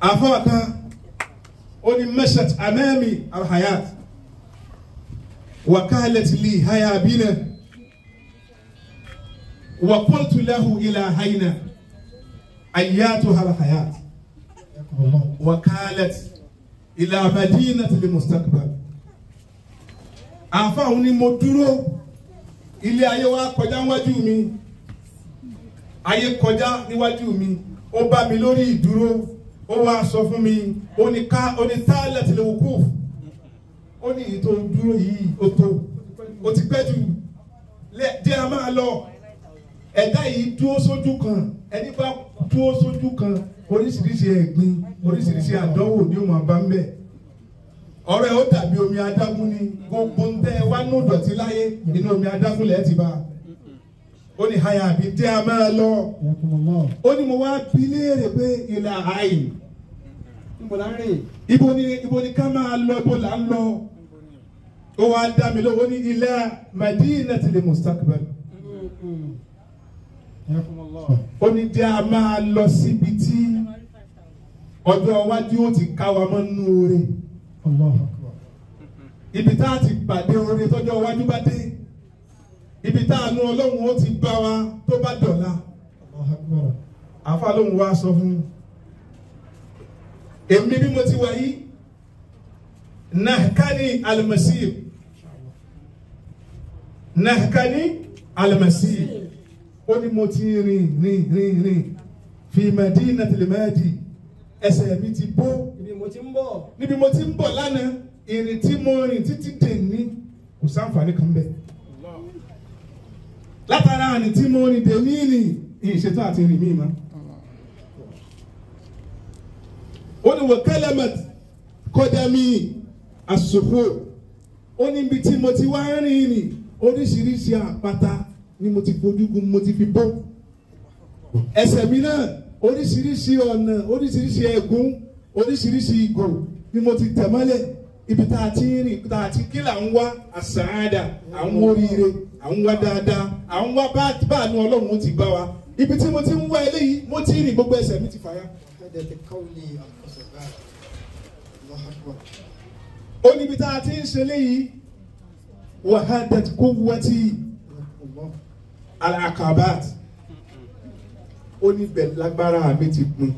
àfọwọ́ kan ó ní mashat amami alhayat wakalet li haya bina wa qultu lahu ila hayna ayatuha alhayat wakalet ila madinati limustaqbal àfọwọ́ ni mo dúró ilé ayé wa kọjá níwájú mi ayé kọjá níwájú mi ó bá mi lórí ìdúró ó wá sọ fún mi ó ní ká ó ní tálẹ̀ tí lè wò kú ó ní èyí tó dúró yìí ó tó ó ti pẹ́ jù lẹ́ jẹ́ a máa lọ ẹ̀dá yìí dúró sójú kan ẹni bá dúró sójú kan oríṣiríṣi ẹ̀gbin oríṣiríṣi àdánwò ni ó máa bá ń bẹ̀ ọ̀rọ̀ ẹ̀ ó dàbí omi adágún ni gbogbo ń tẹ́ ẹ wá nù dọ̀tí láyé inú omi adágún lẹ́ẹ̀ ti bá ó ní háyà àbí jẹ́ a máa lọ ó ní mo wá bí léèrè pé ilà àì níbo la ń rìn. ibo ni ibo ni ká máa lọ ibo là ń lọ ó wá dá mi lọ́wọ́ ní ilà madinati li mustaqbal ó ní jẹ́ a máa lọ síbi tí ọjọ́ iwájú ó ti ká wa mọ́ nínú oore ibi tá a ti pàdé oore tọ́jọ́ iwájú bá dé ibi tá a nu ọlọ́run ó ti bá wa tó bá dọ̀la àfa lóhùn wa sọ fún èmi bí mo ti wà yìí nahkani almasir nahkani almasir ó ní mo ti rìn rìn rìn rìn fi madinatil madi ẹsẹ̀ mi ti bó ibi mo ti ń bọ̀. níbi mo ti ń bọ̀ lánàá ìrìn tí mo rìn títí dè ní kò sáǹfààní kan bẹ́ẹ̀ látara àní tí mo rìn dè ní ní ìṣètò àti rìn mí ma. ó ní wọ́n kẹ́lẹ́mẹ̀t kọjá mi àsòfò ó ní ibi tí mo ti wá rìn rìn oríṣiríṣi àpáta ni mo ti fojú gun mo ti fi bọ́ ẹsẹ̀ mi náà oríṣiríṣi ọ̀nà oríṣiríṣi ẹ̀gún oríṣiríṣi ìgò ni mo ti tẹ̀ mọ́lẹ̀ ibi tá a ti ń rìn tá a ti kí là ń wá àsàádà à ń wá oríire à ń wá dáadáa à ń wá bá báànú ọlọ́run ó ti bá wa ibi tí mo ti ń wá eléyìí mo ti rìn gbogbo ẹsẹ̀ mi ti fàya. هذا قولي القصبات الله أكبر ó níbi tá a ti ń ṣe eléyìí wahadat quwwati الله al-akabat ó ní bẹ̀ lágbára mi ti pin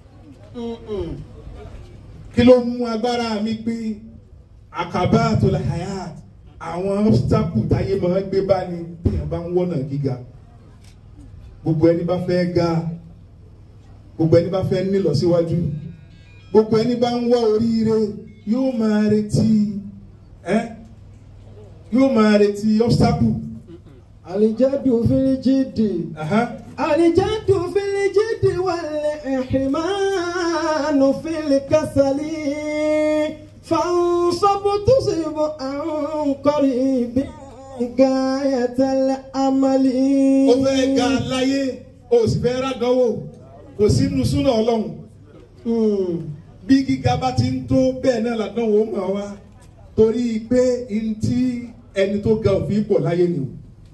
kí ló mú agbára mi pín akabatul hayat àwọn obstacle táyé máa ń gbé bá ní téèyàn bá ń wọ́nà gíga gbogbo ẹni bá fẹ́ ga gbogbo ẹni bá fẹ́ nílọsíwájú gbogbo ẹni bá ń wá oríire yóò máa retí ẹ yóò máa retí obstacle. الجد في الجد Aha. الجد في الجد والإحمان في الكسل فانصب تصب عن قريب غاية الأمل ó fẹ́ ga láyé ó sì fẹ́ rádánwò kò sínú súnà ọlọ́run Mm. bí gíga bá ti ń tó bẹ́ẹ̀ náà ládánwò ó mọ̀ wá torí pé n tí ẹni tó ga òfin pọ̀ láyé ni o.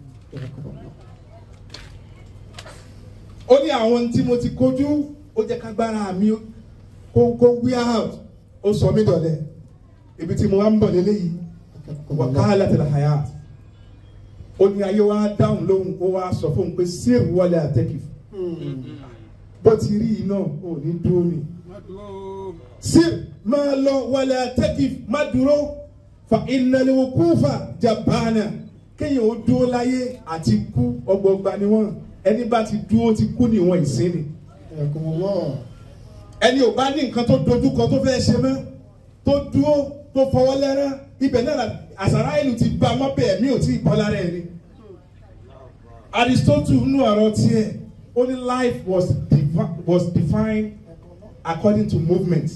ó ní àwọn tí mo ti kojú ó jẹ́ kágbára mi kó kó wear out ó sọ mí dọ̀lẹ́ ibi tí mo wá ń bọ̀ lélẹ́yìí wàkàlà tẹ̀lé hayat ó ní ayé wa dáhùn lóhùn ó wá sọ fún un pé sèé wọlé àtẹ́kì Mm. bó ti rí iná ò ní dúró ni sèé máa lọ wọlé àtẹ́kì má dúró fa ìnàlẹ́wò kúfà jabana kéèyàn ó dúró láyé àti kú ọgbọgba ni wọn ẹni bá ti dúró ti kú níwọ̀n ìsinmi حياكم الله ẹni ò bá ní nǹkan tó dojúkọ tó fẹ́ ṣe mọ́ tó dúró tó fọwọ́ lẹ́rán ibẹ̀ náà la- àsàrà ìlú ti bá ọmọ bẹ́ẹ̀ mi ò tí ì bọ́ lára ẹ̀ ni. Aristotle nínú ọ̀rọ̀ tiẹ̀ ó ní life was, defi was defined according to movement.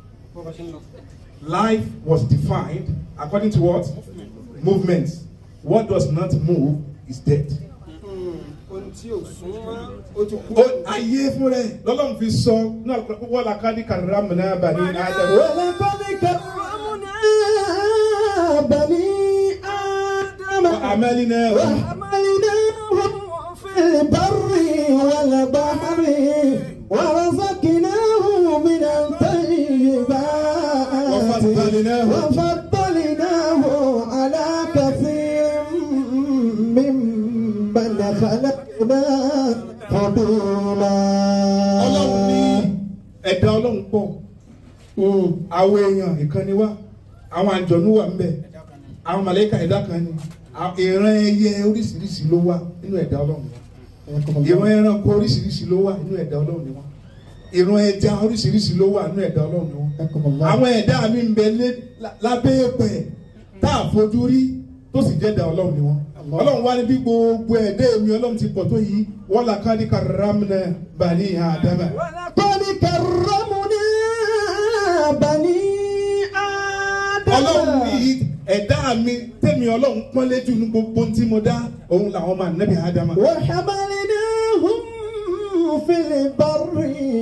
Life was defined according to what? Movement. What does not move is dead. ohun tí ò súnmọ́ ó ti kú. Ó ayé fún rẹ̀ lọ́lọ́run fi sọ náà wọ́n la ká ní kàrírà mọ̀nà bàní Ádámù. ولقد كرمنا بني آدم وعملنا وحملناهم في البر والبحر ورزقناهم من الطيبات ẹ̀dá ọlọ́run pọ̀ àwọn èèyàn ìkànnì wa àwọn àjọ̀nú wà ń bẹ àwọn màlẹ́kà ẹ̀dá kan ni à- ìran ẹyẹ oríṣiríṣi ló wà nínú ẹ̀dá ọlọ́run wọn ìran ẹranko oríṣiríṣi ló wà nínú ẹ̀dá ọlọ́run ni wọn ìran ẹja oríṣiríṣi ló wà nínú ẹ̀dá ọlọ́run ni wọn àwọn ẹ̀dá mi ń bẹ lé- lá- lábẹ́ ẹ̀pẹ̀ tá a fojú rí tó sì jẹ́ ẹ̀dá ọlọ́run ni wọn ọlọ́run wá ní bí gbogbo ẹ̀dá èmi ọlọ́run ti pọ̀ tó yìí wọ́n là ká ní karamna bani adama قد كرمنا بني آدم ọlọ́run ní ẹ̀dá mi tẹ̀mí ọlọ́run pọ́nlé jù ní gbogbo tí mo dá òun làwọn máa nẹ́bí adama وحملناهم في البر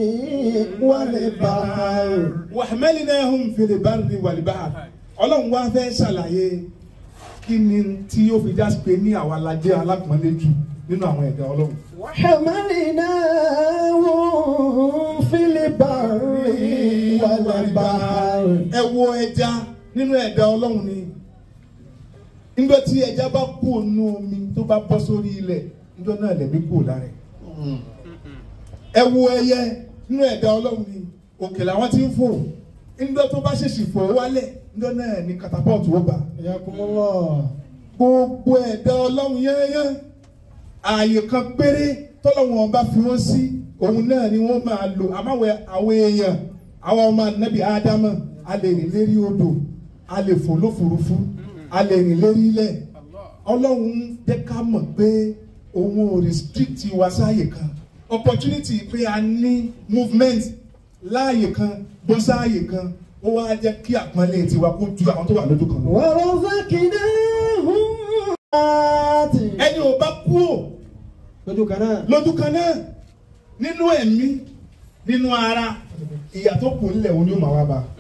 والبحر wàhámẹ́línàhùn fìlìbárì wàlìbáà ọlọ́run wá fẹ́ ṣàlàyé kí ni tí ó fi já sí pé ní àwa la jẹ́ alápọ̀nlé jù nínú àwọn ẹ̀dá ọlọ́run. وحملناهم في البر والبحر ẹ wo ẹja nínú ẹ̀dá ọlọ́run ni nígbà tí ẹja bá kú ònú omi tó bá bọ́ sórí ilẹ̀ níjọ́ náà lẹ̀mí kú lára ẹ̀. ẹ wo ẹyẹ nínú ẹ̀dá ọlọ́run ni òkè làwọn ti ń fò nígbà tó bá ṣèṣì fò wálẹ̀ níjọ́ náà ni katapọ́ọ̀tù ó bá حياكم الله gbogbo ẹ̀dá ọlọ́run yẹ́nyẹ́ ààyè kan péré tọ́lọ́wọ́n ọba fi wọ́n sí òun náà ni wọ́n máa lò àmọ́wẹ́ àwọn èèyàn àwọn ọmọ ànábì ádámà a lè rìn lérí odò a lè fò lófurufú a lè rìn lérí ilẹ̀ ọlọ́run jẹ́ ká mọ̀ pé òun ò restrict wa sáàyè kan opportunity pé a ní movement láàyè kan bọ́ sáàyè kan ó wá jẹ́ kí àpọ́nlé tiwa kó ju àwọn tó wà lójú kan lọ ورزقناهم آت ẹni ò bá kú ò lójú kan náà lójú kan náà nínú ẹ̀mí nínú ara ìyà tó kù nílẹ̀ òun ni ó máa wá bá.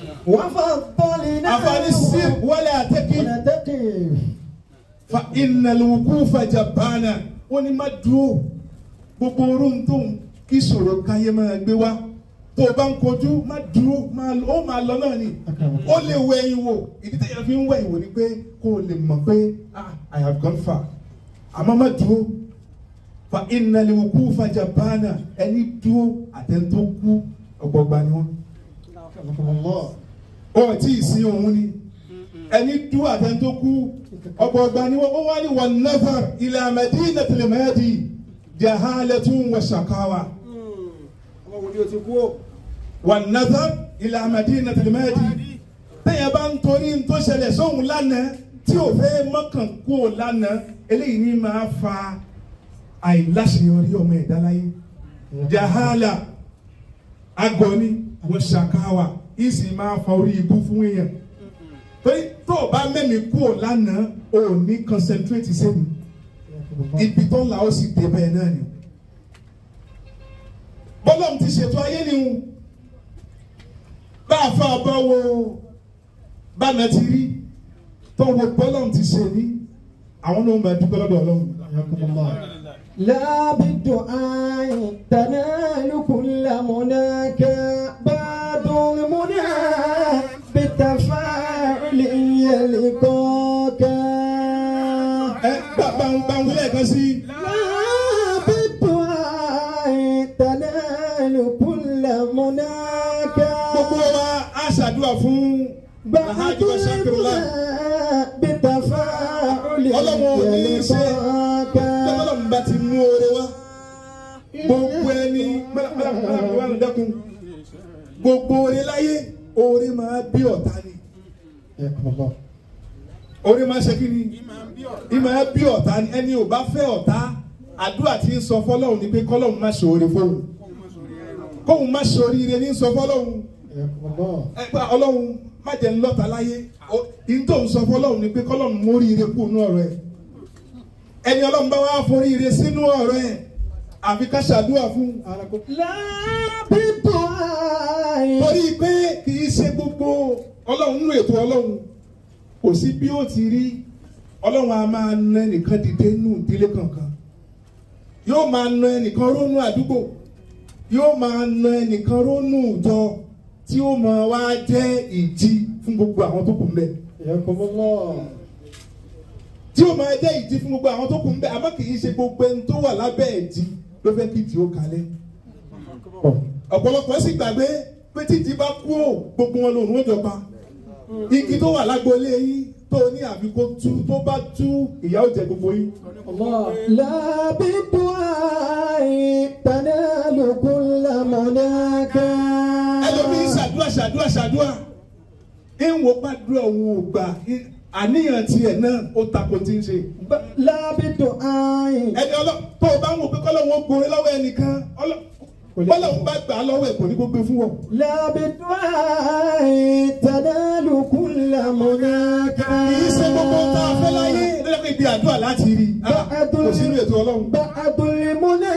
وفضلناهم àfààní sí wọlé àtẹ́kì ونتقي fa ìnàlùkù fàjàbánà ó ní má dúró gbogbo orun tó ń kí sọ̀rọ̀ káyé máa gbé wá tó o bá ń kojú má dúró máa lọ- ó máa lọ náà ni ó lè wọ ẹ̀yìn wò ìdí tẹ̀yà fi ń wọ ẹ̀yìn wò ni pé kó o lè mọ̀ pé ah I have gone far àmọ́ má dúró fa ìnàlùkù fàjàbánà ẹni dúró àtẹ̀ntó kú ọgbọgba ni wọ́n حياكم الله ó tí ì sí òun ni ẹni dú àtẹ̀ntó kú ọgbọgba ni wọ́n ó wá ní wọn nafar ila madinatil Mahdi jahalatun wa shakawa ọmọ wo ni o ti kú o. wọn nafar ila madinatil Mahdi tẹ̀yẹ̀ bá ń torí ń tó ṣẹlẹ̀ sóhun lánàá tí ò fẹ́ mọ́kàn kú ò lánàá eléyìí ní máa fa àìláṣeyọrí ọmọ ẹ̀dá láyé jahala agọni wa shakawa ìsì máa fa orí ibú fún èèyàn torí tó o bá mẹ́mi kú ò lánàá o ò ní concentrate sẹ́nu ibi tó ń la ó sì dé bẹ́ẹ̀ náà ni bọ́lọ́m ti ṣètò ayé ni o bá a fa bá wo bánà ti rí tó wo bọ́lọ́m ti ṣe ní àwọn náà máa dúpẹ́ lọ́dọ̀ ọlọ́run. حياكم الله لا بالدعاء تنال كل مناك بعد المنى بالتفاعل يلقاك ẹ bá ń bá ń wílẹ̀ kan sí i. لا بالدعاء تنال كل مناك gbogbo wa á ṣàdúrà fún بعد alhaji wa sakirula المنى بالتفاعل ọlọ́run ò ní í ṣe يلقاك tọ́lọ́run bá ti mú oore wá gbogbo ẹni mẹ́lẹ́mẹ́lẹ́ dẹ́kun gbogbo oore láyé oore máa bí ọ̀tá ni حياكم الله oore máa ṣe kí ni ìmọ̀ ẹ bí ọ̀tá ni ẹni ò bá fẹ́ ọ̀tá àdúrà tí ń sọ fọlọ́run ni pé kọ́lọ́run má ṣe oore fóun kóun má ṣe oríire ní sọ fọlọ́run حياكم الله ẹ pé ọlọ́run má jẹ́ ńlọ́ta láyé ìyí tó ń sọ fọlọ́run ni pé kọ́lọ́run móríire kú nú ọ̀rọ̀ ẹ̀ ẹni ọlọ́run bá wá foríire sínú ọ̀rọ̀ ẹ̀ àfi ká ṣàdúrà fún لا بالدعاء torí pé kì í ṣe gbogbo ọlọ́run nínú ètò ọlọ́run kò sí bí ó ti rí ọlọ́run a máa na ẹnìkan dìde nù ìdílé kankan yóò máa na ẹnìkan rónú àdúgbò yóò máa na ẹnìkan rónú ìjọ tí ó máa wá jẹ́ ìjì fún gbogbo àwọn tó kù ń bẹ̀ حياكم الله tí ó máa jẹ́ ìjì fún gbogbo àwọn tó kù ń bẹ̀ àmọ́ kì í ṣe gbogbo ẹni tó wà lábẹ́ ìjì ló fẹ́ kí ìjì ó kalẹ̀ ọ̀pọ̀lọpọ̀ sì gbàgbé pé títí bá kú ò gbogbo wọn lòun ó jọba igi tó wà lágboolé yín tó ní àbí kó tú tó bá tú ìyà ó jẹ gbogbo yín. لا بالدعاء تنال كل مناك ẹlòmíín ṣàdúrà ṣàdúrà ṣàdúrà ìwọ̀n gbàdúrà òun ò gbà àníyàn tiẹ̀ náà ó takò tí ń ṣe. لا بالدعاء ẹni ọlọ tó o bá ń wò pé kọ́lọ́hún ó gbòòrè lọ́wọ́ ẹnìkan ọlọ- bọ́lọ́hún bá gbà á lọ́wọ́ ẹ̀ kò ní kó gbé fún wọn. لا بالدعاء تنال كل مناك kì í ṣe gbogbo tá a fẹ́ láyé lọ́jọ́ pé ibi àdúrà láti rí Ah, kò sínú ètò ọlọ́run. بعد المنى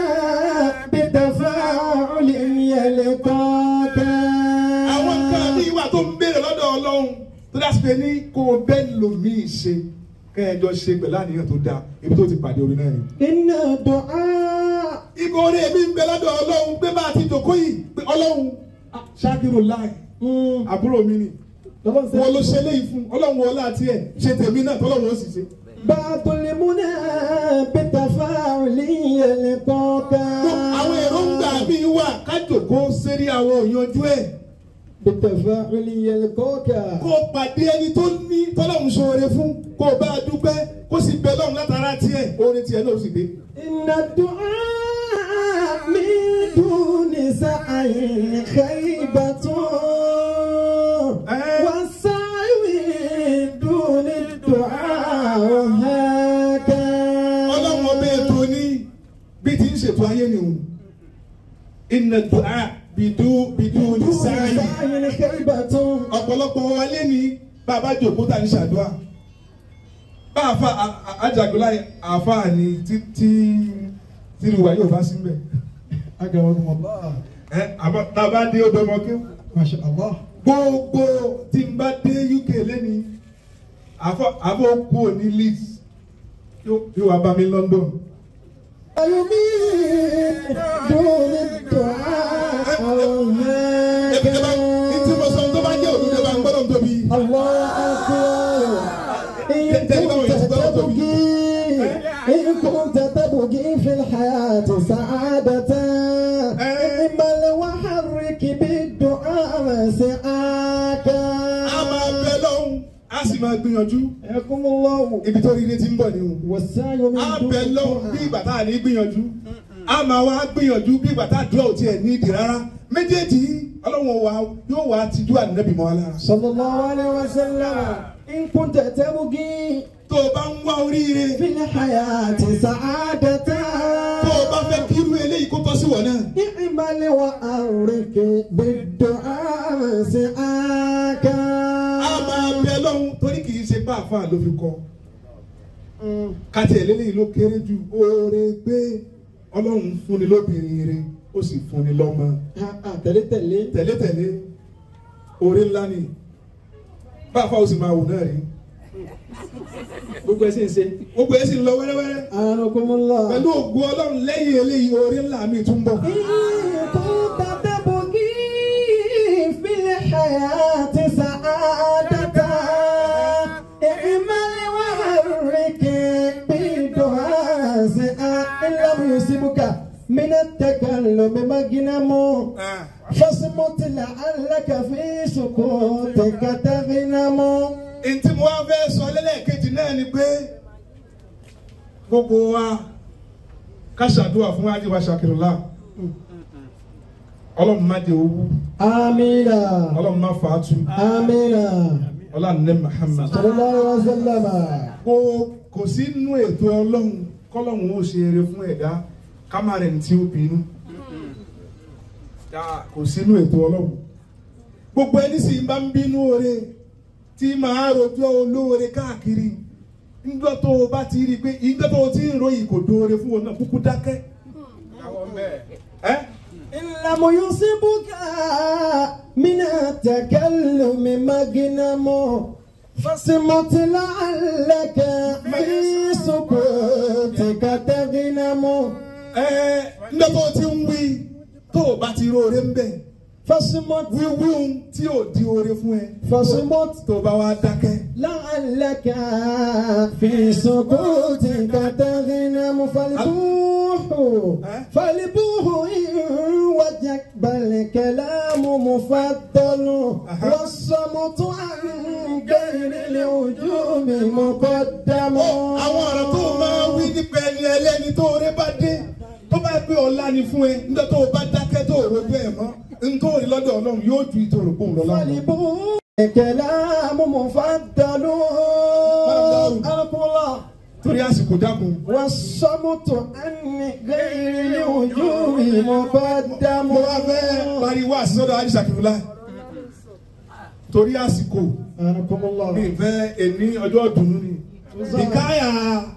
بتفاعل يلقاك àwọn nǹkan ní ìwà tó ń béèrè lọ́dọ̀ ọlọ́run tó dá sí pé ní kó o bẹ́ẹ̀ lòmíì ṣe kẹ́ẹ̀jọ ṣe pẹ̀lú àníyàn tó dáa ibi tó ti pàdé orin náà ni. إن الدعاء Ibo orí èmi ń bẹ lọ́dọ̀ ọlọ́run pé bá a ti dòkó yìí pé ọlọ́run ah, ṣáàkìrò láì مم. àbúrò mi ni wọ́n ló ṣe léyìí fún ọlọ́run wọlé àti ẹ̀ ṣe tèmi náà tọ́lọ́run ó sì ṣe. بعد المنى بتفاعل يلقاك àwọn èròǹgbà mi wà kájòkó sérí àwọn òyanjú ẹ̀ بتفاعل يلقاك kó o pàdé ẹni tó ní tọ́lọ́run ṣoore fún kó o bá a dúpẹ́ kó o sì bẹ lọ́run látara tiẹ̀ orin tiẹ̀ náà ó sì dé. إن الدعاء من دون سعي خيبة والسعي من دون الدعاء هاكا ọlọ́run ọbẹ̀ ètò ní bí ti ń ṣètò ayé ni o iná dùá bìdú bìdú ní دون sáàyè سعي خيبة ọ̀pọ̀lọpọ̀ wọlé ní bàbá jòkó tà ní ṣàdúrà bá àfa àjàgbélá àfa ni títí tìrìwá yóò bá sí mbẹ أكرمكم الله ẹ àbá tàbá dé ọdọmọ kí ما شاء الله gbogbo tí n bá dé UK lẹ́ni àfọ àfọ kú òní Leeds yóò wá bá mi London. يمين دون الدعاء Ẹbí ẹ bá ní tí mo sọ tó bá jẹ́ òdúdó bá ń gbọ́dọ̀ tóbi. الله أكبر إن كنت تبغي إن كنت تبغي في الحياة سعادة اعمل وحرك بالدعاء مسعاك A máa bẹ lọ́hùn, a sì máa gbìyànjú. حياكم الله Ibi tó rire ti ń bọ̀ ni o. والسعي من A دون bẹ lọ́hùn bí الدعاء ìgbà tá a ní gbìyànjú. A máa wá gbìyànjú bí ìgbà tá a dúró tiẹ̀ ní ìdí rárá. Méjèèjì yìí, Ọlọ́run wa yóò wá tijú ànábì mọ́ wa lára. صلى الله عليه وسلم إن كنت تبغي Tó o bá ń wá oríire, في الحياة سعادة tó o bá fẹ́ kí irú eléyìí kó tọ́ sí wọ̀ náà. اعمل وأرك بالدعاء مسعاك A máa bẹ lọ́hùn torí kì í ṣe bá àfa ló fi kọ́. Káti ẹ̀ lélẹ́yìn ló kéré jù. Oore gbé Ọlọ́run fúnni lóbìnrin rẹ̀, ó sì fúnni lọ́mọ. tẹ̀lé tẹ̀lé tẹ̀lé-tẹ̀lé orí ńlá ni báfa ó sì máa wò náà rí gbogbo ẹ̀ sì ń ṣe. gbogbo ẹ̀ sì ń lọ wẹ́rẹ́wẹ́rẹ́ Anakumula. pẹ̀lú ògùn ọlọ́run lẹ́yìn eléyìí orí ńlá mi tún bọ̀. كنت تبغي في الحياة سعادة اعمل وحرك بالدعاء إن لم يصبك من التكلم مجنم فاصمت لعلك في سكوتك تغنم ntí mo wá fẹ́ sọ lẹ́lẹ́kejì náà ni pé gbogbo wa ká ṣàdúrà fún ajíwá ṣàkìrìlá ọlọ́run má jẹ owó آمين ọlọ́run má fàátù آمين ọlọ́run ní Muhammad. صلى الله عليه وسلم kò kò sí nínú ètò ọlọ́run kọ́lọ́run ó ṣe eré fún ẹ̀dá kámárẹ̀ ní tí ó bínú Ya, kò sí nínú ètò ọlọ́run gbogbo ẹni sì bá ń bínú oore tí màá rojọ́ olóore káàkiri nígbà tó o bá ti rí i pé ìgbà tó o ti ń ròyìn kò dóore fún wọn náà kúkú dákẹ́ ẹ́ إن لم يصبك من التكلم مجنم فصمت لعلك في سكوتك تغنم ẹ́ nígbà tó o ti ń wí tó o bá ti róore ń bẹ̀ فاصمت wíwí ohun tí ò di oore fún ẹ فاصمت tó bá wá dákẹ́. لعلك في سكوتك تغنم فالبوح فالبوح إن وجك بل كلام مفضل والصمت عن غير الوجوب مقدم àwọn ọ̀rọ̀ tó o máa wí nípa ẹni ẹlẹ́ni tó oore bá dé tó bá pé ọ̀la ni fún ẹ nígbà tó o bá dákẹ́ tó o rojú ẹ̀ mọ́ nítorí lọ́dọ̀ ọlọ́run yóò ju ìtòrò pòun lọ lọ́wọ́. فالبوح كلام مفضل أقول الله torí àsìkò dákun. والصمت عن غير الوجوب مقدم mo wá fẹ́ pariwo àṣìṣọ́dọ̀ àdìsá kìlúlá torí àsìkò أنكم الله mi fẹ́ ẹni ọjọ́ dùnú ni ìkáyà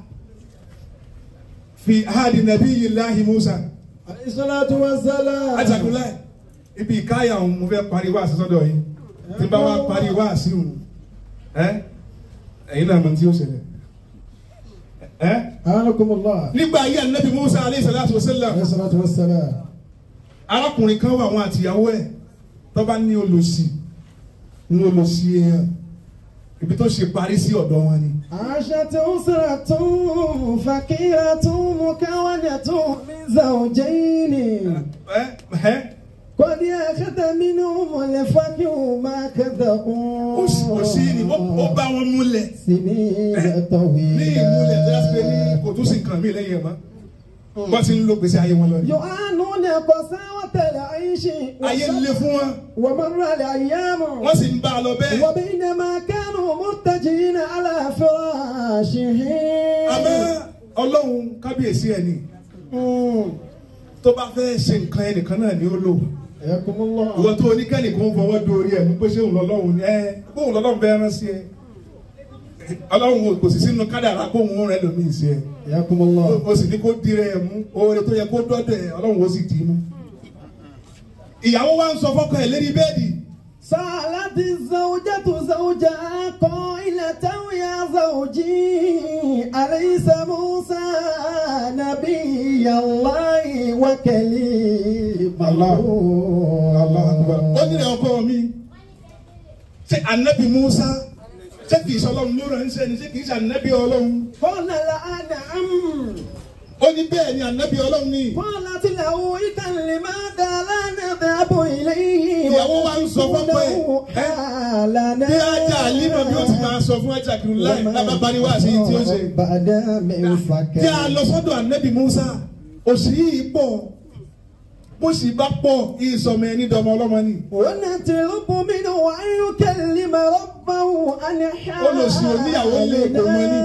fi hadi nàbí yìí láhi musa عليه الصلاة والسلام àdìsá kìlúlá ibi ìkáyà òun mo fẹ́ pariwo àṣìṣọ́dọ̀ yìí tí n bá wá pariwo àṣìṣọ́dọ̀ ẹ ẹ̀yin náà mọ̀ tí ó ṣẹlẹ̀ ẹ أنكم الله nígbà ayé ànábì musa aleyhi salatu wa sallam عليه الصلاة والسلام arákùnrin kan wà àwọn àtìyàwó ẹ̀ tó bá ní olòṣì ní olòṣì èèyàn ibi tó ṣe parí sí ọ̀dọ̀ wọn ni. عاشت أسرة فقيرة مكونة من زوجين ẹ ẹ قد أخذ منهم الفقر ما كذبوا ó sì kò sí ni ó ó bá wọn múlẹ̀ سنين ní طويلة ìmúlẹ̀ tó yà sí pé ní kò tún sí nǹkan mi lẹ́yìn ẹ̀ mọ́ wọ́n ti ń lo gbèsè ayé wọn lọ ni. يعانون قساوة العيش ayé ń le fún wọn ومر الأيام wọ́n sì ń bá a lọ bẹ́ẹ̀. وبينما كانوا متجهين على àmọ́ فراشهم ọlọ́run kábíyèsí ẹ̀ ni tó bá fẹ́ ṣe nǹkan ẹnìkan náà ni ó lò. حياكم الله ìwọ tó oníkẹ́ni kò ń fọwọ́ dórí ẹ̀ mú pé ṣé òun lọ́lọ́run ni ẹ bóun lọ́lọ́run fẹ́ rán sí ẹ ọlọ́run kò sì sínú kádàrá kó òun rẹ lómi sí ẹ حياكم الله o sì ní kó dirẹ ẹ mú oore tó yẹ kó dọ́dọ̀ ẹ ọlọ́run ó sì dì í mú. ìyàwó wa ń sọ fọ́kọ ẹ̀ lérí bẹ́ẹ̀dì سألت الزوجة زوجها قائلة يا زوجي أليس موسى نبي الله وكليم الله ó nílẹ̀ ọkọ mi ṣé anabi musa ṣé kìí ṣe ọlọ́run ló ránṣẹ́ ni ṣé kìí ṣe anabi ọlọ́run قال لا نعم ó ní bẹ́ẹ̀ ni anabi ọlọ́run ni قالت له إذا لماذا لا نذهب إليه ìyàwó wa ń sọ fọ́kọ ẹ̀ ẹ́ حالنا bí ajá àlímọ̀ bí ó ti máa sọ fún ajá kìlú láì lábàbárí wá sí tí ó ṣe. بعد من Tí a lọ sọ́dọ̀ ànábì Musa, òsì yìí pọ̀, bó sì bá pọ̀, ìsọmọ ẹni dọmọ ọlọ́mọ ni. ونطلب منه أن يكلم ربه أن Olòṣì oníyàwó lé kò mọ ní.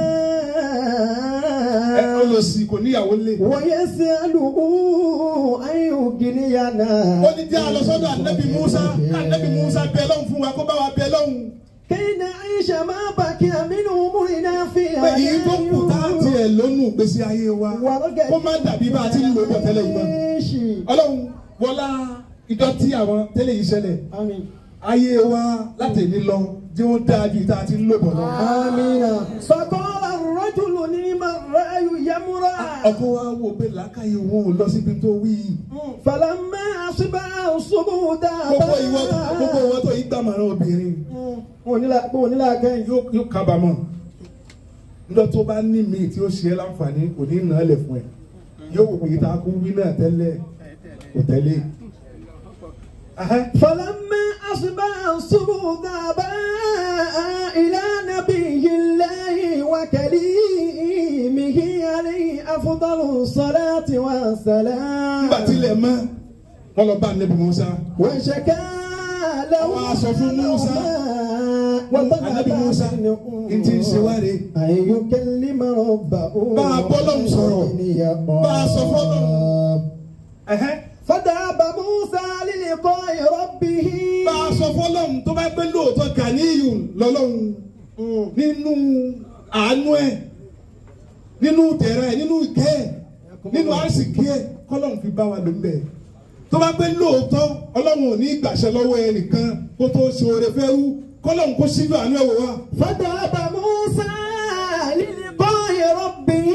Ẹ olòṣì kò níyàwó lé. ويسأله أن يغنينا Ó ní jẹ́ a lọ sọ́dọ̀ ànábì Musa, ànábì Musa bẹ lọ́hùn fún wa kó bá wa bẹ lọ́hùn. كي نعيش ما بقي من أمورنا في Pé èyí tó kù tá a tiẹ̀ lónú ìgbésí ayé wa, kó má dàbí bá a ti ń lò bọ̀ tẹ́lẹ̀ yìí mọ́. Ọlọ́run wọlá ìdọ̀tí àwọn tẹ́lẹ̀ yìí ṣẹlẹ̀. آمين Ayé wa láti ní lọ, jẹ́ ó dáa ju ìta ti ń lò bọ̀ lọ. آمين فقال الرجل نعم الرأي يمرأ ọkọ wa wo pé làákàyè wọn ò lọ síbi tó wí yìí. فلما أصبح الصبح gbogbo ìwọ gbogbo ìwọ tó yí gbàmọ̀ràn obìnrin onílà kẹ́yìn yóò yóò kábàámọ̀ nígbà tó bá ní mi tí ó ṣe é láǹfààní kò ní nà á lẹ̀ fún ẹ yóò wò pé ìta kú wí náà tẹ́lẹ̀ kò tẹ́lẹ̀. Ahẹ́. فلما أصبح الصبح ذهبا إلى نبي الله وكليمه عليه أفضل الصلاة والسلام nígbà tí ilẹ̀ mọ́ wọn lọ bá nẹ́bí Musa وشكا له Àwọn aṣọ fún Musa. Ànábì Musa n ti ń ṣe wá rè أن يكلم ربه Bá a bọ́lọ́hun sọ̀rọ̀. Bá a sọ fọ́lọ́hun. Ẹ̀hẹ́. فذهب موسى للقاء ربه bá a sọ fọlọ́hún tó bá gbé lóòótọ́ gàníyù lọ́lọ́hún nínú àánú ẹ̀ nínú tẹ̀rẹ̀ nínú ìkẹ́ ẹ̀ nínú àrísìkí ẹ̀ kọ́lọ́hún fi bá wa lò ń bẹ̀. tó bá gbé lóòótọ́ ọlọ́run ò ní gbàṣẹ lọ́wọ́ ẹnìkan kó tó ṣe oore fẹ́ rú kọ́lọ́hún kó síjú àánú ẹ̀ wò wá. فذهب موسى للقاء ربه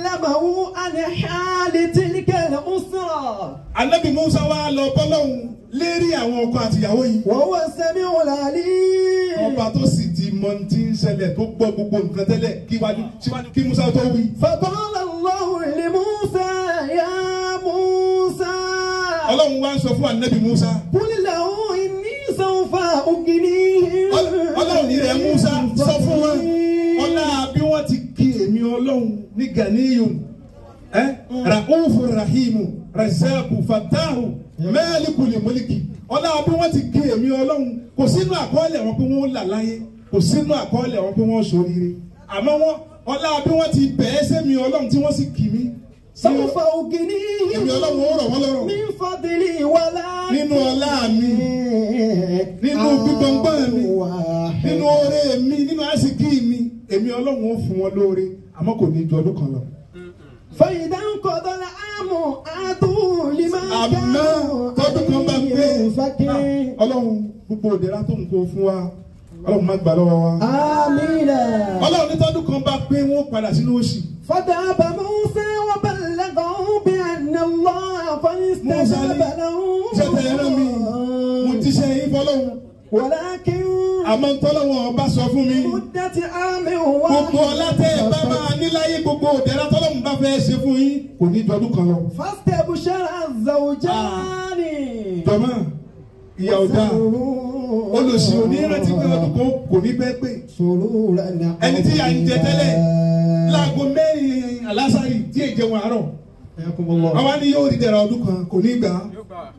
وكلمه عن حال تلك الأسرة anabi musa wa lọ bọ́lọ́hún lérí àwọn ọkọ àtìyàwó yìí وهو السميع العليم ọba tó sì ti mọ ní ti ń ṣẹlẹ̀ tó gbọ́ gbogbo nǹkan tẹ́lẹ̀ kí wájú síwájú kí Musa tó wí. فقال الله لموسى يا موسى ọlọ́run wá ń sọ fún anabi Musa قل له إني سوف أغنيه ọlọ́run ní rẹ̀ Musa sọ fún wọn ọlá bí wọ́n ti kí èmi ọlọ́run ní ganiyun ẹ ra'ufu rahimu razaku fatahu mẹ́ẹ̀lìkùlì mọ́lìkì ọlá bí wọ́n ti kí èmi ọlọ́run kò sínú àkọọ́lẹ̀ wọn pé wọ́n là láyé kò sínú àkọọ́lẹ̀ wọn pé wọ́n ṣoríire àmọ́ wọn ọlá bí wọ́n ti bẹ̀ẹ́ sẹ́mi ọlọ́run tí wọ́n sì kì mí سوف أغنيه èmi ọlọ́run ó rọ̀ wọ́n lọ́rọ̀ من فضلي ولا nínú ọlá mi nínú gbígbọ́ngbọ́n mi nínú oore mi nínú àsìkí mi èmi ọlọ́run ó fún wọn lóore àmọ́ kò ní ju ọdún kan lọ. فإذا انقضى العام آتوا لما àmọ́ tọ́dún kan bá pé فكر ah, ọlọ́run gbogbo òdera tó ń kó fún wa ọlọ́run má gbà lọ́wọ́ wa. آمين ọlọ́run ní tọ́dún kan bá pé wọ́n padà sínú òṣì. فذهب موسى وبلغه بأن الله قد Musa ní استجاب له ṣẹ̀tẹ̀ ẹran mi mo ti ṣe yín fọlọ́run ولكن àmọ́ tọ́lọ́wọ́n ọba sọ fún mi. مدة عام gbogbo ọlá tẹ́ ẹ bá máa níláyé gbogbo òdera tọ́lọ́run bá fẹ́ ṣe fún yín kò ní ju ọdún kan lọ. فاستبشر الزوجان jọmọ ìyá ọ̀dà olùsí onírántí pé ọdún kan kò ní pẹ́ pé سرورا ẹni tí à ń jẹ tẹ́lẹ̀ láago mẹ́rin alásàrì tí èjẹ wọn àárọ̀ حياكم الله àwa ni yóò rí dẹ̀ra ọdún kan kò ní gbà á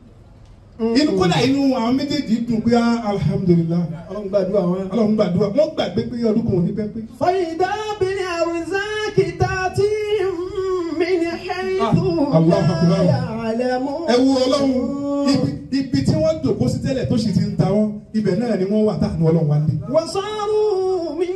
inú kódà inú àwọn méjèèjì dùn pé ah, alhamdulillah ọlọ́run gbàdúrà wọn. ọlọ́run gbàdúrà wọ́n gbàgbé pé ọdún kan ò ní pẹ́ pé. فإذا بالأرزاق تأتيهم من حيث Ah, Allah لا Akbar. يعلمون ẹ wo ọlọ́run ibi ibi tí wọ́n jòkó sí tẹ́lẹ̀ tó sì ti ń ta wọ́n ibẹ̀ náà ni wọ́n wà táànù ọlọ́run wá dé. وصاروا من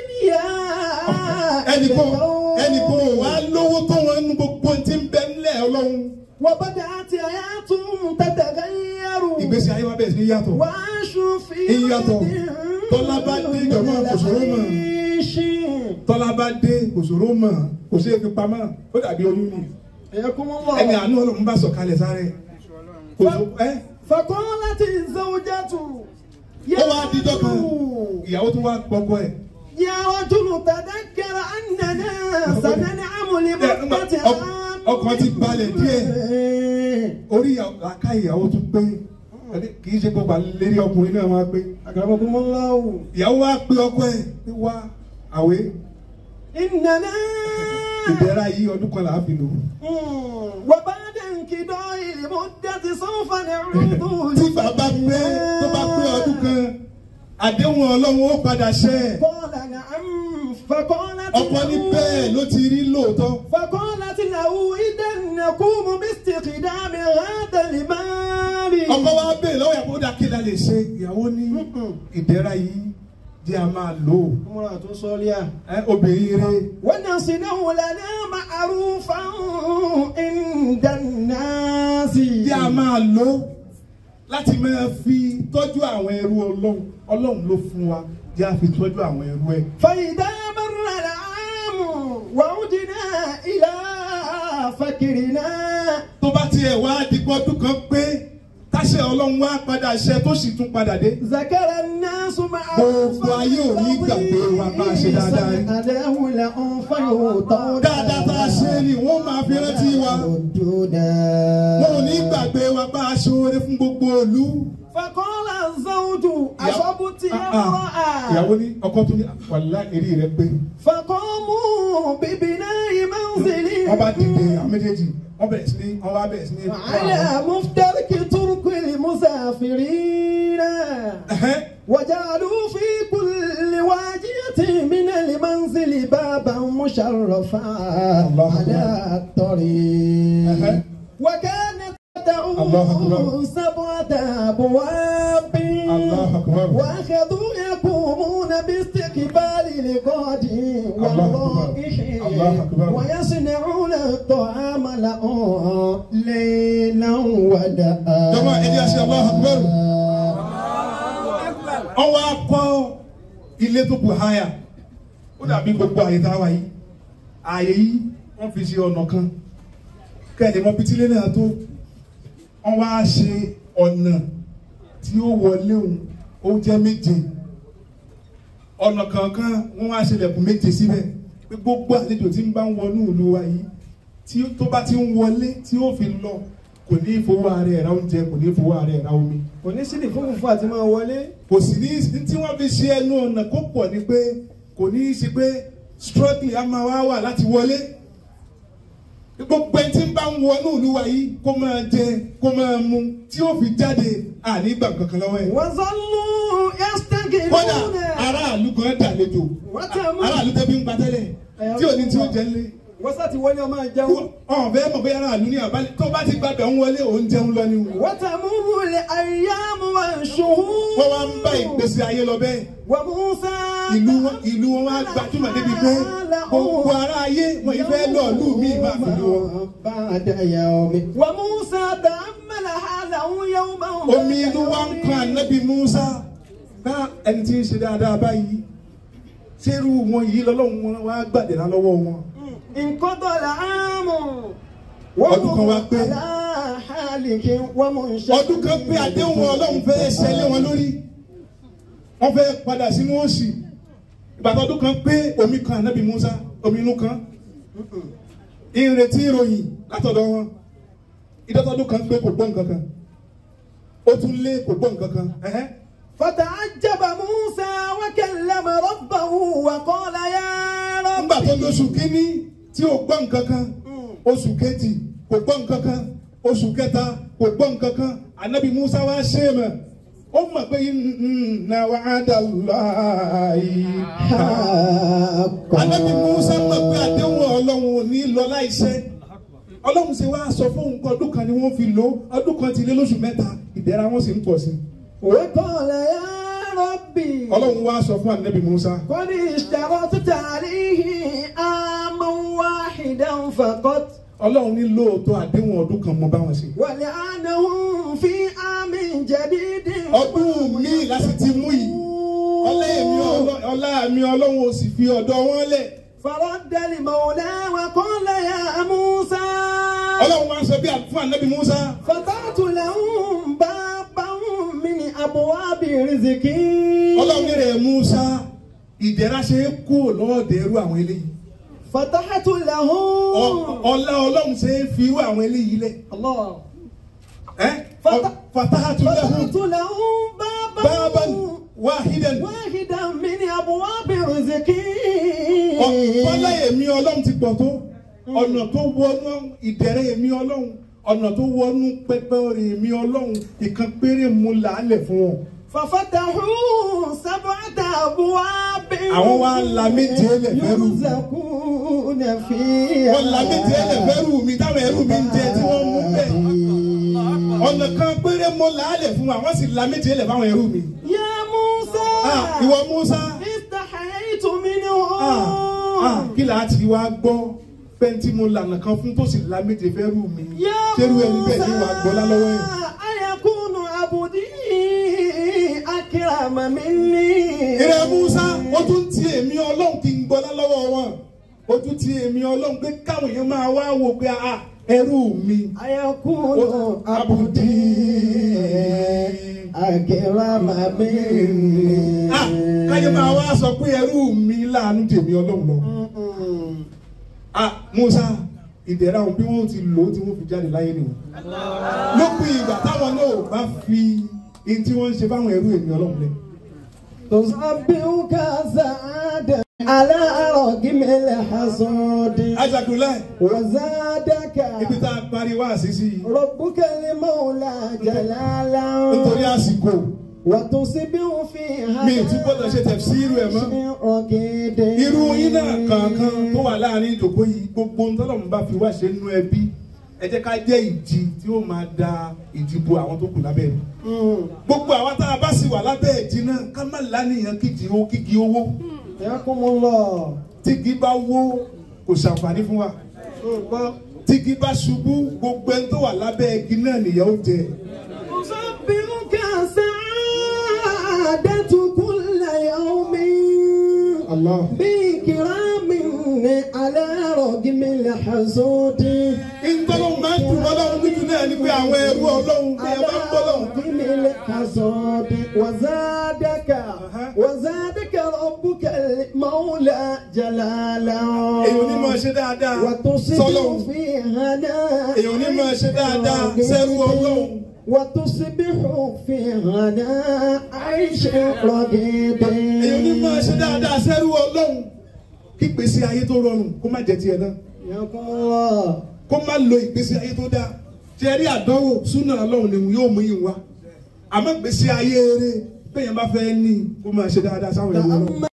أغنياء ẹnìkan لقوم. ẹnìkan ò wá lówó tó wọn nu gbogbo tí ń bẹ nílẹ̀ ọlọ́run وبدأت حياتهم تتغير ìgbésí ayé wa bẹ̀rẹ̀ sí ní yàtọ̀. وعاشوا في Ìyàtọ̀. Tọ́lá bá dé ìjọba kò ṣòro mọ̀. العيش. tọ́lá bá dé kò ṣòro mọ̀ kò sí èfi pamọ́ ó dàbí oyún ni حياكم ẹni الله àánú ọlọ́run bá sọ̀kalẹ̀ sáré kò sọ ẹ́ فقالت الزوجة ó wá dídọ́ kan ìyàwó tó wá gbọ́gbọ́ ẹ̀ يا رجل تذكر أننا سننعم لمدة ọk- ọkàn ti balẹ̀ díẹ̀. orí àká ìyàwó tún pé kì í ṣe gbogbo àlérí ọkùnrin náà wá pé أكرمكم الله ìyàwó wá pé ọkọ ẹ̀ pé wá àwé إننا ìbẹ̀rẹ̀ yìí ọdún kan là á fi lò. وبعد انقضاء المدة سوف نعود tí bàbá pé tó bá pé ọdún kan àdéhùn ọlọ́run ó padà ṣẹ قال نعم فقالت ọkọ ní له bẹ́ẹ̀ ló ti rí lóòótọ́ فقالت له إذا نقوم باستخدام هذا المال ọkọ wa bẹ́ẹ̀ lọ́wọ́ yàgò ó dà kí la lè ṣe ìyàwó ní ìdẹ́ra yìí jẹ́ a máa lò ó امرأة صالحة ẹ obìnrin rẹ ونصنع لنا معروفا عند الناس jẹ́ a máa lò ó láti máa fi tọ́jú àwọn ẹrú ọlọ́run ọlọ́run ló fún wa jẹ́ a fi tọ́jú àwọn ẹrú ẹ. فإذا مر العام وعدنا إلى فكرنا tó bá tiẹ̀ wá dìgbọ́ ọdún kan pé táṣẹ ọlọ́run wá padà ṣẹ tó sì tún padà dé. ذكر الناس مع Gbogbo ayé ò ní gbàgbé wa bá a ṣe dáadáa rí. أداه لهم فيوطون dáadáa tá a ṣe ni wọ́n máa fi rántí wa. ردودا wọn ò ní gbàgbé wa bá a ṣoore fún gbogbo ìlú. فقال الزوج أصبت Ah, ah. امرأة ìyàwó ní ọkọ tó ní wàlá eré rẹ pé فقاموا ببناء منزل wọ́n bá dìde àwọn méjèèjì wọ́n bẹ̀rẹ̀ sí ní wọ́n bá bẹ̀rẹ̀ sí ní. على مفترق طرق المسافرين Ẹ̀hẹ́n. وجعلوا في كل واجية من المنزل بابا مشرفا الله على أكبر. الطريق أها. وكانت الله تدعو أكبر. سبعة أبواب الله أكبر. وأخذوا يقومون باستقبال الغادي الله أكبر. والرايح الله أكبر. ويصنعون الطعام لهم ليلا وداء Jọ̀wọ́, ẹ jẹ́ á ṣe Allahu Akbar. wọ́n wá kọ́ ilé tó kù háyà ó dàbí gbogbo àyè tá a wà yìí àyè yìí wọ́n fi ṣe ọ̀nà kan kẹ́lẹ́ mọ́ pitílé náà tó wọ́n wá ṣe ọ̀nà tí ó wọlé òun ó jẹ́ méje ọ̀nà kankan wọ́n wá ṣẹlẹ̀kùn méje síbẹ̀ pé gbogbo àlejò tí ń bá ń wọnú ìlú wa yìí tí tó bá ti ń wọlé tí ó fi lọ kò ní fowó ara ẹ̀ ra oúnjẹ kò ní fowó ara ẹ̀ ra omi kò ní sílì fún fúnfún àti máa wọlé. kò sì ní tí wọ́n fi ṣe ẹnu ọ̀nà kó pọ̀ ni pé kò ní í ṣe pé struggling á máa wá wà láti wọlé gbogbo ẹni tí ń bá ń wọnú ìlú wa yìí kó máa jẹ kó máa mu tí ó fi jáde àní gbà kankan lọ́wọ́ ẹ̀. وظلوا يستكبرون kódà aráàlú kan dàlejò وتموا aráàlú tẹ́bí ń patẹ́lẹ̀ tí ò ní tí ó jẹ́ lé wọ́n sá ti wọlé ọmọ ìjẹun. ọ̀n fẹ́ mọ̀ pé aráàlú ní àbálẹ̀ tó bá ti gbàgbẹ́ ń wọlé òun jẹun lọ ni o. وتمر الأيام والشهور wọ́n wá ń bá ìgbésí ayé lọ bẹ́ẹ̀ وموسى ìlú wọn ìlú wọn wá gbajúmọ̀ débi pé gbogbo ará ayé wọn yìí fẹ́ lọ ìlú mi máa fi lù wọn. بعد يوم وموسى تأمل حاله يوما omi inú wa ń kan ànábì Musa bá ẹni tí ń ṣe dáadáa báyìí ṣerú wọn yìí lọ́lọ́run wọn wá gbàdéra lọ́wọ́ wọn. انقضى العام Ọdún kan wá pé. على حالك ومنشأ ọdún kan pé àdéhùn ọlọ́run fẹ́ ṣẹlẹ̀ wọn lórí wọ́n fẹ́ padà sínú òṣì ìbàdàn ọdún kan pé omi kan ànábì Musa omi inú kan ìrètí ìròyìn látọ̀dọ̀ wọn ìdọ́tọ̀dún kan pé kò gbọ́ nǹkan kan ó tún lé kò gbọ́ nǹkan kan ẹ̀hẹ́. فتعجب موسى وكلم ربه وقال يا nígbà رب tó lóṣù kínní tí ò gbọ́ nǹkan kan oṣù kejì kò gbọ́ nǹkan kan oṣù kẹta kò gbọ́ nǹkan kan ànábì Musa wá ṣe é mọ̀ ó mọ̀ pé inna wa'adallahi Ànábì Musa mọ̀ pé àdéhùn Ọlọ́run ò ní lọ láìṣẹ. Ọlọ́run ṣe wá sọ fún nǹkan ọdún kan ni wọ́n fi lò ó ọdún kan ti lé lóṣù mẹ́ta ìdẹ̀ra wọn sì ń pọ̀ sí. وقال يا ربي Ọlọ́run wá sọ fún Ànábì Musa. قد اشترطت عليه عاما واحدا فقط Ọlọ́run ní lóòótọ́ àdéhùn ọdún kan mọ báwọn ṣe. ولعنهم في عام جديد Ọdún míì láti ti mú yìí. Ọlá èmi Ọlọ́- ọlá mi Ọlọ́run ò sì fi ọ̀dọ̀ wọn lẹ̀. فرد المولى وقال يا موسى Ọlọ́run wá sọ bí fún Ànábì Musa. فتحت لهم بابا من أبواب رزقي Ọlọ́run ní rẹ̀ Musa ìdẹ̀ra ṣe é kú lọ́ọ̀dẹ̀ irú àwọn eléyìí. فتحت Ọ- لهم Ọlá Ọlọ́run ṣe é fi irú àwọn eléyìí lẹ̀. الله ẹ́ Fata- fatahatu lahu فتحت لهم بابا baban wahidan واحدا من أبواب رزقي ọ̀pọ̀lá èmi ọlọ́run ti pọ̀ tó ọ̀nà tó wọnú ìdẹ̀rẹ̀ èmi ọlọ́run ọ̀nà tó wọnú pẹpẹ rẹ̀ èmi ọlọ́run ìkan péré mu làálẹ̀ fún wọn. ففتحوا سبعة أبواب Àwọn wa la méje lẹ̀ fẹ́rù. يرزقون فيها wọ́n la méje lẹ̀ fẹ́rù mi táwọn ẹrú mi ń jẹ tí wọ́n mú bẹ́ẹ̀. ọ̀nà kan péré mu làálẹ̀ fún wa wọ́n sì la méje lẹ̀ fáwọn ẹrú mi. يا موسى Ah, ìwọ Musa استحييت منهم ah, ah, kí là á ti wá gbọ́ pẹ́ntì mo lànà kan fún tó sì la méje fẹ́rù mi. يا ṣerú ẹni bẹ́ẹ̀ ni wàá gbọ́ lálọ́wọ́ ẹ̀. أيكون عبدي أكرم مني ìrẹ musa ó tún ti èmi ọlọ́run kí n gbọ́lá lọ́wọ́ wọn ó tún ti èmi ọlọ́run pé káwọn èèyàn máa wá wò pé a ẹrú mi. أيكون عبدي أكرم مني Ah, káyọ̀ máa wá sọ pé ẹrú mi láàánú tèmi ọlọ́run lọ. Ah, musa ìdẹ̀ra òun bí wọ́n ti lò ó tí wọ́n fi jáde láyé nìyẹn. lópin ìgbà táwọn náà bá fi ihun tí wọ́n ń ṣe fáwọn ẹrú èmi ọlọ́run lẹ. تصبحك سعادة على رغم الحسود ajagunláì وزادك ibi tá a parí wá sí sí i ربك المولى جلالا nítorí àsìkò وتصبح فيها mi ì tún gbọ́dọ̀ ṣe tẹ̀síìrù ẹ̀ mọ́. رقيد irú yín náà kankan tó wà láàrin ìjòkó yìí gbogbo ń tọ́lọ̀ ń bá fi wá ṣe nínú ẹbí ẹ jẹ́ ká jẹ́ ìjì tí ó máa da ìdìbò àwọn tó kù lábẹ́ rẹ̀ Mm. gbogbo àwa tá a bá sì wà lábẹ́ ìjì náà ká má lánìyàn kíjì ó kígi owó يقوم الله tígi bá wó kò ṣàǹfààní fún wa tígi bá ṣubú gbogbo ẹni tó wà lábẹ́ igi náà nìyẹn ó jẹ تصبحك سعادة كل يوم Allah. بكرام على رغم الحسود ìtọ́lọ́ máa ń dùn mọ́ lọ́wọ́ nínú náà ni pé àwọn ẹrú ọlọ́run bí ẹ bá ń bọ́ lọ́hùn. عدم الحصاد وزادك وزادك ربك المولى جلالا èyàn ní máa ṣe dáadáa وتصبح sọ́lọ́hùn. في هناء èyàn ní máa ṣe dáadáa sẹ́rú ọlọ́run. وتصبح في هناء عيش رغيد èyàn ní máa ṣe dáadáa sẹ́rú ọlọ́run. kí ìgbésí ayé tó rọrùn kó má jẹ tiẹ̀ náà يقول الله kó má lo ìgbésí ayé tó dáa tí ẹ rí àdánwò súnà ọlọ́run ni yóò mú yín wá àmọ́ ìgbésí ayé eré bẹ́ẹ̀ yẹn bá fẹ́ ní kó máa ṣe dáadáa sáwọn ìlú ọlọ́run.